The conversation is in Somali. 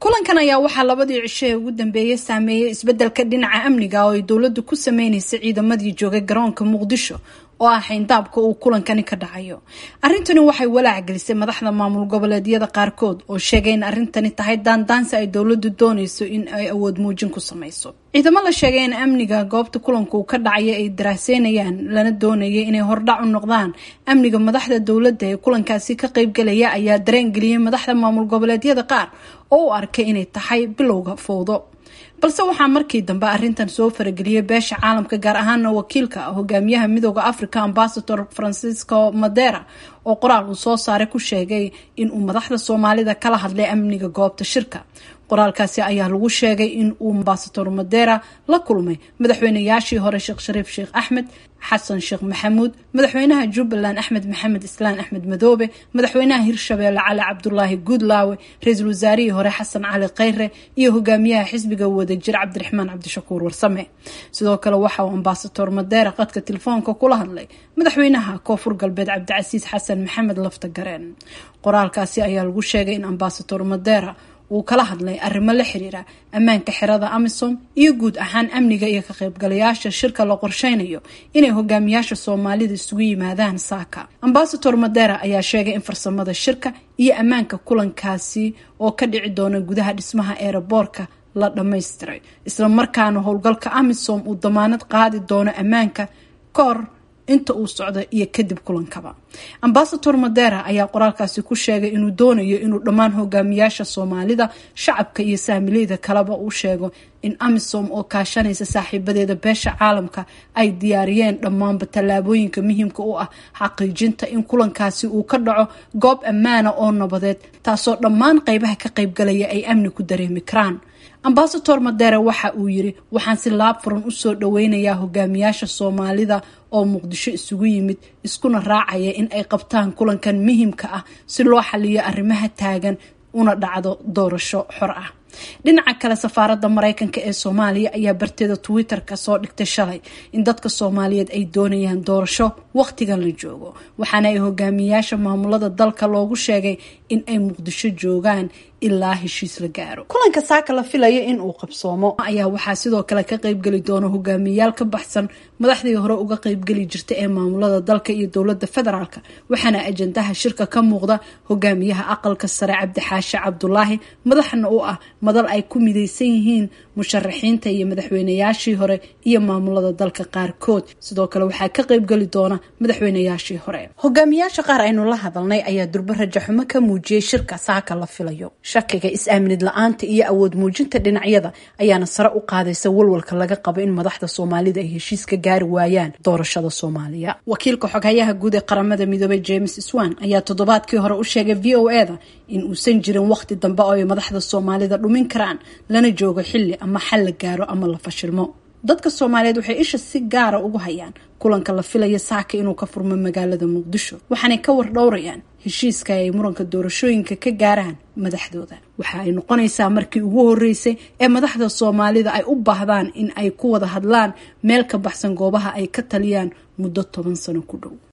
kulankan ayaa waxaa labadii cisho ee ugu dambeeyey saameeyey isbeddelka dhinaca amniga oo ay dowladdu ku sameynaysa ciidamadii joogay garoonka muqdisho oo ah xayndaabka uu kulankani ka dhacayo arrintani waxay walaac gelisay madaxda maamul goboleedyada qaarkood oo sheegay in arrintani tahay daandaansi ay dowladdu doonayso in ay awood muujin ku samayso ciidamo la sheegay in amniga goobta kulanka uu ka dhacaya ay daraaseynayaan lana doonayay inay hordhac u noqdaan amniga madaxda dowladda ee kulankaasi ka qaybgalaya ayaa dareen geliyey madaxda maamul goboleedyada qaar oo u arkay inay tahay bilowga fowdo balse waxaa markii dambe arrintan soo farageliyay beesha caalamka gaar ahaana wakiilka hogaamiyaha midooda africa ambasador francisco madera oo qoraal uu soo saaray ku sheegay in uu madaxda soomaalida kala hadlay amniga goobta shirka qoraalkaasi ayaa lagu sheegay in uu ambasador madera la kulmay madaxweynayaashii hore sheekh shariif sheekh axmed xasan sheekh maxamuud madaxweynaha jubbaland axmed maxamed islaan axmed madoobe madaxweynaha hirshabeelle cali cabdulaahi guudlaawe ra-iisul wasaarihii hore xasan cali khayre iyo hogaamiyaha xisbiga wadajir cabdiraxmaan cabdishakuur warsame sidoo kale waxa uu ambasador madera qadka telefoonka kula hadlay madaxweynaha koonfur galbeed cabdicasiis xasan maxamed lafta gareen qoraalkaasi ayaa lagu sheegay in ambasador madera uu kala hadlay arrimo la xiriira ammaanka xerada amisom iyo guud ahaan amniga iyo ka qaybgalayaasha shirka la qorsheynayo inay hogaamiyaasha soomaalida isugu yimaadaan saaka ambasador madera ayaa sheegay in farsamada shirka iyo ammaanka kulankaasi oo ka dhici doona gudaha dhismaha eeraboorka la dhammaystiray isla markaana howlgalka amisom uu damaanad qaadi doono ammaanka ka hor inta uu socdo iyo kadib kulankaba ambasador madera ayaa qoraalkaasi ku sheegay inuu doonayo inuu dhammaan hogaamiyaasha soomaalida shacabka iyo saamileyda kaleba uu sheego in amisom oo kaashanaysa saaxiibadeeda beesha caalamka ay diyaariyeen dhammaanba tallaabooyinka muhiimka u ah xaqiijinta in kulankaasi uu ka dhaco goob ammaana oo nabadeed taasoo dhammaan qeybaha ka qaybgalaya ay amni ku dareemi karaan ambasador madera waxa uu yiri waxaan si laab furan usoo dhaweynayaa hogaamiyaasha soomaalida oo muqdisho isugu yimid iskuna raacaya in ay qabtaan kulankan muhiimka ah si loo xaliyo arrimaha taagan una dhacdo doorasho xor ah dhinaca kale safaaradda mareykanka ee soomaaliya ayaa barteeda twitter-ka soo dhigtay shalay in dadka soomaaliyeed ay doonayaan doorasho waqtigan la joogo waxaana ay hogaamiyayaasha maamulada dalka loogu sheegay in ay muqdisho joogaan ilaa heshiis la gaaro kulanka saaka la filayo in uu qabsoomo ayaa waxaa sidoo kale ka qaybgeli doona hogaamiyayaal ka baxsan madaxdii hore uga qaybgeli jirta ee maamulada dalka iyo dowlada federaalk waxaana ajandaha shirka ka muuqda hogaamiyaha aqalka sare cabdixaashe cabdulaahi madaxna u ah madal ay ku mideysan yihiin musharaxiinta iyo madaxweynayaashii hore iyo maamulada dalka qaarkood sidoo kale waxaa ka qaybgeli doona madaxweynayaashii hore hogaamiyaasha qaar aynu la hadalnay ayaa durbo rajaxumo ka muujiyey shirka saaka la filayo shakiga is-aaminid la-aanta iyo awood muujinta dhinacyada ayaana sare u qaadaysa walwalka laga qabo in madaxda soomaalida ay heshiis ka gaari waayaan doorashada soomaaliya wakiilka xoghayaha guud ee qaramada midoobay james swan ayaa toddobaadkii hore u sheegay v o e da in uusan jirin waqti dambe oo ay madaxda soomaalida dhumin karaan lana joogo xilli ama xal la gaaro ama la fashilmo dadka soomaaliyeed waxay isha si gaara ugu hayaan kulanka la filaya saaka inuu ka furmo magaalada muqdisho waxaanay ka war dhowrayaan heshiiska ay muranka doorashooyinka ka gaaraan madaxdooda waxa ay noqonaysaa markii ugu horeysay ee madaxda soomaalida ay u baahdaan in ay ku wada hadlaan meel ka baxsan goobaha ay ka taliyaan muddo toban sano ku dhow